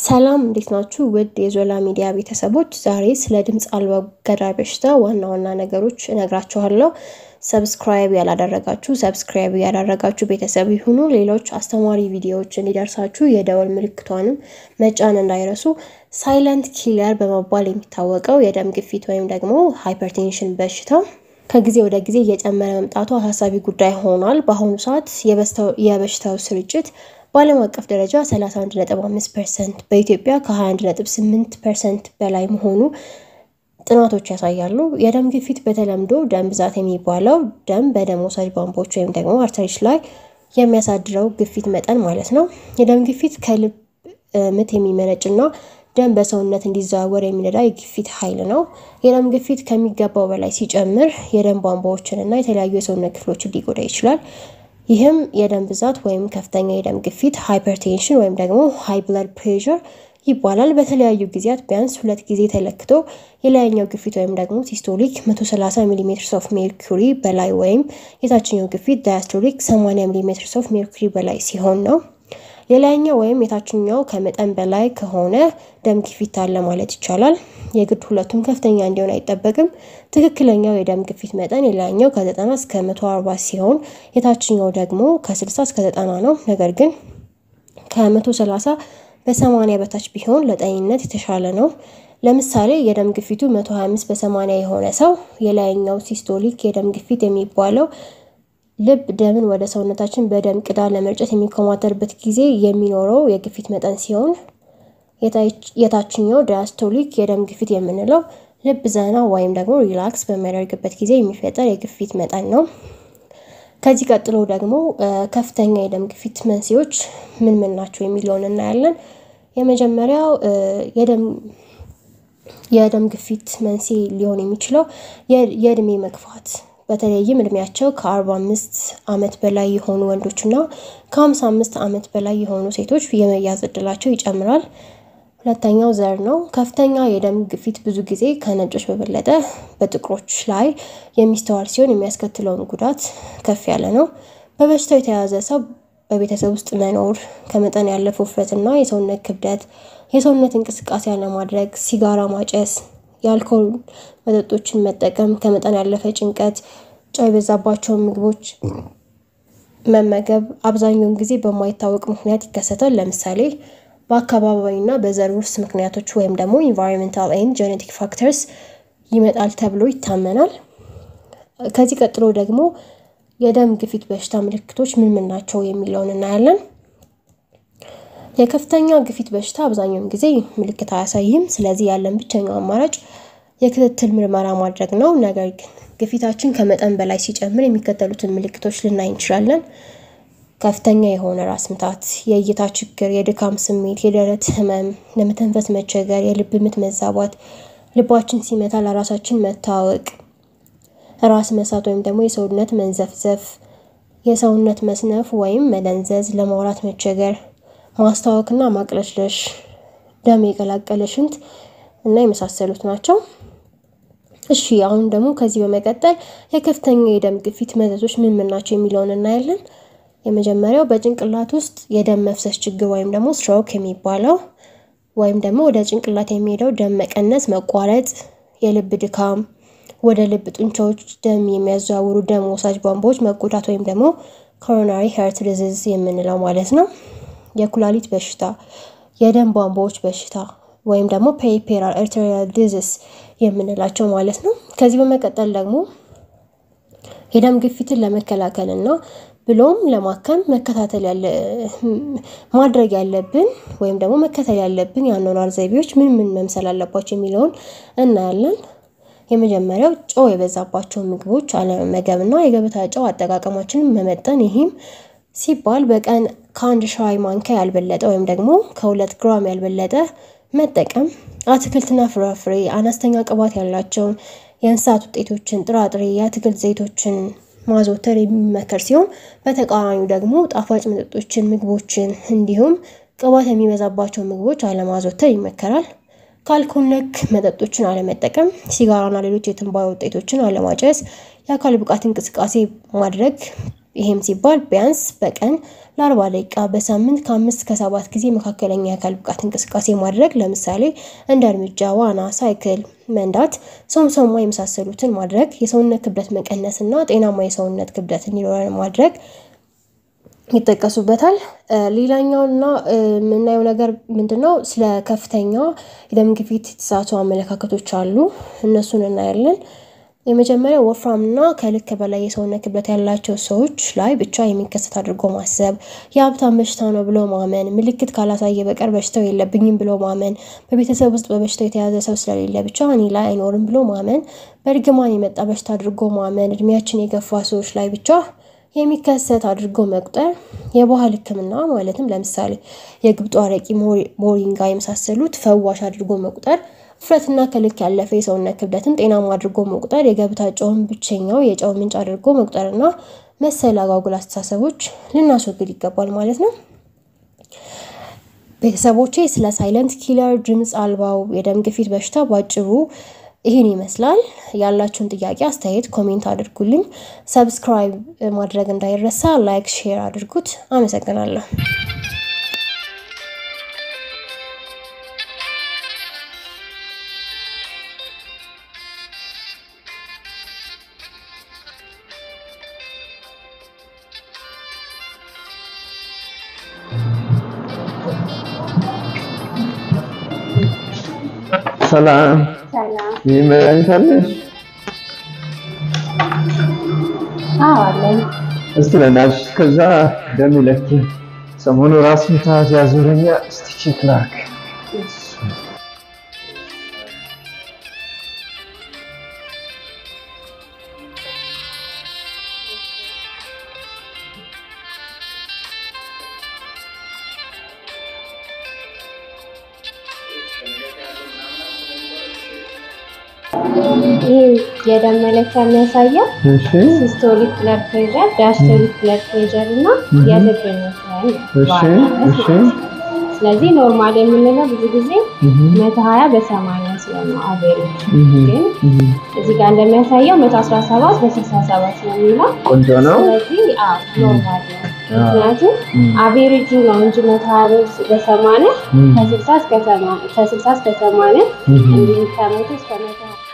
ሰላም እንዴት ናችሁ? ውድ የዞላ ሚዲያ ቤተሰቦች፣ ዛሬ ስለ ድምፅ አልባ ገዳይ በሽታ ዋና ዋና ነገሮች እነግራችኋለሁ። ሰብስክራይብ ያላደረጋችሁ ሰብስክራይብ ያላደረጋችሁ ቤተሰብ ይሁኑ። ሌሎች አስተማሪ ቪዲዮዎች እንዲደርሳችሁ የደወል ምልክቷንም መጫን እንዳይረሱ። ሳይለንት ኪለር በመባል የሚታወቀው የደም ግፊት ወይም ደግሞ ሃይፐርቴንሽን በሽታ ከጊዜ ወደ ጊዜ እየጨመረ መምጣቱ አሳሳቢ ጉዳይ ሆኗል። በአሁኑ ሰዓት የበሽታው ስርጭት በዓለም አቀፍ ደረጃ 31.5 ፐርሰንት በኢትዮጵያ ከ21.8 ፐርሰንት በላይ መሆኑ ጥናቶች ያሳያሉ። የደም ግፊት በተለምዶ ደም ብዛት የሚባለው ደም በደም ወሳጅ ቧንቧዎች ወይም ደግሞ አርተሪዎች ላይ የሚያሳድረው ግፊት መጠን ማለት ነው። የደም ግፊት ከልብ ምት የሚመነጭና ደም በሰውነት እንዲዘዋወር የሚረዳ የግፊት ኃይል ነው። የደም ግፊት ከሚገባው በላይ ሲጨምር የደም ቧንቧዎችን እና የተለያዩ የሰውነት ክፍሎችን ሊጎዳ ይችላል። ይህም የደም ብዛት ወይም ከፍተኛ የደም ግፊት ሃይፐርቴንሽን ወይም ደግሞ ሃይ ብለድ ፕሬሸር ይባላል። በተለያዩ ጊዜያት ቢያንስ ሁለት ጊዜ ተለክቶ የላይኛው ግፊት ወይም ደግሞ ሲስቶሊክ 130 ሚሊ ሜትር ኦፍ ሜርኩሪ በላይ ወይም የታችኛው ግፊት ዳያስቶሊክ 80 ሚሊ ሜትር ኦፍ ሜርኩሪ በላይ ሲሆን ነው። የላይኛው ወይም የታችኛው ከመጠን በላይ ከሆነ ደም ግፊት አለ ማለት ይቻላል። የግድ ሁለቱም ከፍተኛ እንዲሆን አይጠበቅም። ትክክለኛው የደም ግፊት መጠን የላይኛው ከ90 እስከ 140 ሲሆን የታችኛው ደግሞ ከ60 እስከ 90 ነው። ነገር ግን ከ130 በ80 በታች ቢሆን ለጤንነት የተሻለ ነው። ለምሳሌ የደም ግፊቱ 125 በ80 የሆነ ሰው የላይኛው ሲስቶሊክ የደም ግፊት የሚባለው ልብ ደምን ወደ ሰውነታችን በደም ቅዳ ለመርጨት የሚኮማተርበት ጊዜ የሚኖረው የግፊት መጠን ሲሆን የታችኛው ዳያስቶሊክ የደም ግፊት የምንለው ልብ ዘና ወይም ደግሞ ሪላክስ በሚያደርግበት ጊዜ የሚፈጠር የግፊት መጠን ነው። ከዚህ ቀጥሎ ደግሞ ከፍተኛ የደም ግፊት መንስኤዎች ምን ምን ናቸው የሚለውን እናያለን። የመጀመሪያው የደም ግፊት መንስኤ ሊሆን የሚችለው የእድሜ መግፋት በተለይም እድሜያቸው ከ45 ዓመት በላይ የሆኑ ወንዶችና ከ55 ዓመት በላይ የሆኑ ሴቶች የመያዝ እድላቸው ይጨምራል። ሁለተኛው ዘር ነው። ከፍተኛ የደም ግፊት ብዙ ጊዜ ከነጮች በበለጠ በጥቁሮች ላይ የሚስተዋል ሲሆን የሚያስከትለውን ጉዳት ከፍ ያለ ነው። በበሽታው የተያዘ ሰው በቤተሰብ ውስጥ መኖር፣ ከመጠን ያለፈ ውፍረትና የሰውነት ክብደት፣ የሰውነት እንቅስቃሴ አለማድረግ፣ ሲጋራ ማጨስ የአልኮል መጠጦችን መጠቀም፣ ከመጠን ያለፈ ጭንቀት፣ ጨው የበዛባቸውን ምግቦች መመገብ አብዛኛውን ጊዜ በማይታወቅ ምክንያት ይከሰታል። ለምሳሌ በአካባቢና በዘር ውርስ ምክንያቶች ወይም ደግሞ ኢንቫይሮንሜንታል ኤንድ ጄኔቲክ ፋክተርስ ይመጣል ተብሎ ይታመናል። ከዚህ ቀጥሎ ደግሞ የደም ግፊት በሽታ ምልክቶች ምን ምን ናቸው የሚለውን እናያለን። የከፍተኛ ግፊት በሽታ አብዛኛውን ጊዜ ምልክት አያሳይም። ስለዚህ ያለን ብቸኛው አማራጭ የክትትል ምርመራ ማድረግ ነው። ነገር ግን ግፊታችን ከመጠን በላይ ሲጨምር የሚከተሉትን ምልክቶች ልናይ እንችላለን። ከፍተኛ የሆነ ራስ ምታት፣ የእይታ ችግር፣ የድካም ስሜት፣ የደረት ህመም፣ ለመተንፈስ መቸገር፣ የልብ ምት መዛባት፣ ልባችን ሲመታ ለራሳችን መታወቅ፣ ራስ መሳት ወይም ደግሞ የሰውነት መንዘፍዘፍ፣ የሰውነት መስነፍ ወይም መደንዘዝ፣ ለማውራት መቸገር ማስታወክና ማቅለሽለሽ፣ ደም የቀላቀለ ሽንት እና የመሳሰሉት ናቸው። እሺ አሁን ደግሞ ከዚህ በመቀጠል የከፍተኛ የደም ግፊት መዘዞች ምን ምን ናቸው የሚለውን እናያለን። የመጀመሪያው በጭንቅላት ውስጥ የደም መፍሰስ ችግር ወይም ደግሞ ስትሮክ የሚባለው ወይም ደግሞ ወደ ጭንቅላት የሚሄደው ደም መቀነስ፣ መቋረጥ፣ የልብ ድካም፣ ወደ ልብ ጡንቻዎች ደም የሚያዘዋውሩ ደም ወሳጅ ቧንቧዎች መጎዳት ወይም ደግሞ ኮሮናሪ ሄርት ዲዚዝ የምንለው ማለት ነው። የኩላሊት በሽታ፣ የደም ቧንቧዎች በሽታ ወይም ደግሞ ፔሪፌራል አርቴሪያል ዲዚዝ የምንላቸው ማለት ነው። ከዚህ በመቀጠል ደግሞ የደም ግፊትን ለመከላከል እና ብሎም ለማከም መከታተል ያለ ማድረግ ያለብን ወይም ደግሞ መከተል ያለብን የአኗኗር ዘይቤዎች ምን ምን መምሰል አለባቸው የሚለውን እናያለን። የመጀመሪያው ጨው የበዛባቸው ምግቦች አለመመገብ እና የገበታ ጨው አጠቃቀማችንን መመጠን ይህም ሲባል በቀን ከአንድ ሻይ ማንኪያ ያልበለጠ ወይም ደግሞ ከሁለት ግራም ያልበለጠ መጠቀም። አትክልትና ፍራፍሬ፣ አነስተኛ ቅባት ያላቸውን የእንስሳት ውጤቶችን፣ ጥራጥሬ፣ የአትክልት ዘይቶችን ማዘውተር የሚመከር ሲሆን በተቃራኒው ደግሞ ጣፋጭ መጠጦችን፣ ምግቦችን እንዲሁም ቅባት የሚበዛባቸው ምግቦች አለማዘውተር ይመከራል። ከአልኮል ነክ መጠጦችን አለመጠቀም፣ ሲጋራና ሌሎች የትንባሆ ውጤቶችን አለማጨስ፣ የአካል ብቃት እንቅስቃሴ ማድረግ ይሄም ሲባል ቢያንስ በቀን ለአርባ ደቂቃ በሳምንት ከአምስት ከሰባት ጊዜ መካከለኛ የአካል ብቃት እንቅስቃሴ ማድረግ ለምሳሌ እንደ እርምጃ፣ ዋና፣ ሳይክል መንዳት፣ ሶምሶማ የመሳሰሉትን ማድረግ የሰውነት ክብደት መቀነስ እና ጤናማ የሰውነት ክብደት እንዲኖረን ማድረግ ይጠቀሱበታል። ሌላኛውና የምናየው ነገር ምንድነው? ስለ ከፍተኛ የደም ግፊት የተሳቱ አመለካከቶች አሉ። እነሱን እናያለን። የመጀመሪያው ወፍራምና ከልክ በላይ የሰውነት ክብደት ያላቸው ሰዎች ላይ ብቻ የሚከሰት አድርጎ ማሰብ፣ የሀብታም በሽታ ነው ብሎ ማመን፣ ምልክት ካላሳየ በቀር በሽታው የለብኝም ብሎ ማመን፣ በቤተሰብ ውስጥ በበሽታው የተያዘ ሰው ስለሌለ ብቻ እኔ ላይ አይኖርም ብሎ ማመን፣ በእርግማን የመጣ በሽታ አድርጎ ማመን፣ እድሜያችን የገፋ ሰዎች ላይ ብቻ የሚከሰት አድርጎ መቁጠር፣ የባህል ሕክምና ማለትም ለምሳሌ የግብጦ አረቂ፣ ሞሪንጋ የመሳሰሉት ፈዋሽ አድርጎ መቁጠር፣ ውፍረትና ከልክ ያለፈ የሰውነት ክብደትን ጤናማ አድርጎ መቁጠር፣ የገበታ ጨውን ብቸኛው የጨው ምንጭ አድርጎ መቁጠርና መሰል አጓጉል አስተሳሰቦች ልናስወግድ ይገባል ማለት ነው። ቤተሰቦቼ ስለ ሳይለንት ኪለር ድምፅ አልባው የደም ግፊት በሽታ ባጭሩ ይህን ይመስላል። ያላችሁን ጥያቄ፣ አስተያየት ኮሜንት አድርጉልኝ። ሰብስክራይብ ማድረግ እንዳይረሳ፣ ላይክ፣ ሼር አድርጉት። አመሰግናለሁ። ሰላም ይህ መድኃኒት አለሽ? እስቲ ለናሽ ከዛ ደም ይለክ ሰሞኑ ራስ ምታት ያዞረኛ። እስቲ ቼክ ላክ። ይህ የደም መለኪያ የሚያሳየው እሺ ሲስቶሊክ ብለድ ፕሬሸር፣ ዳያስቶሊክ ብለድ ፕሬሸር እና የልብ መታየት ነው እሺ በዋናነት እሺ ማለት ነው። ስለዚህ ኖርማል የምንለው ብዙ ጊዜ እህ መቶ ሀያ በሰማንያ ሲሆን ነው አቬሬጅ። እህ ግን እህ እዚህ ጋር እንደሚያሳየው መቶ አስራ ሰባት በስልሳ ሰባት ነው የሚለው። ቆንጆ ነው። ስለዚህ አዎ ኖርማል ነው። አዎ። ምክንያቱም እም። አቬሬጁ ነው እንጂ መቶ ሀያ በሰማንያ እም። ከስልሳ እስከ ሰማንያ ከስልሳ እስከ ሰማንያ እህ እንዲሁም ከመቶ እስከ መቶ ሀያ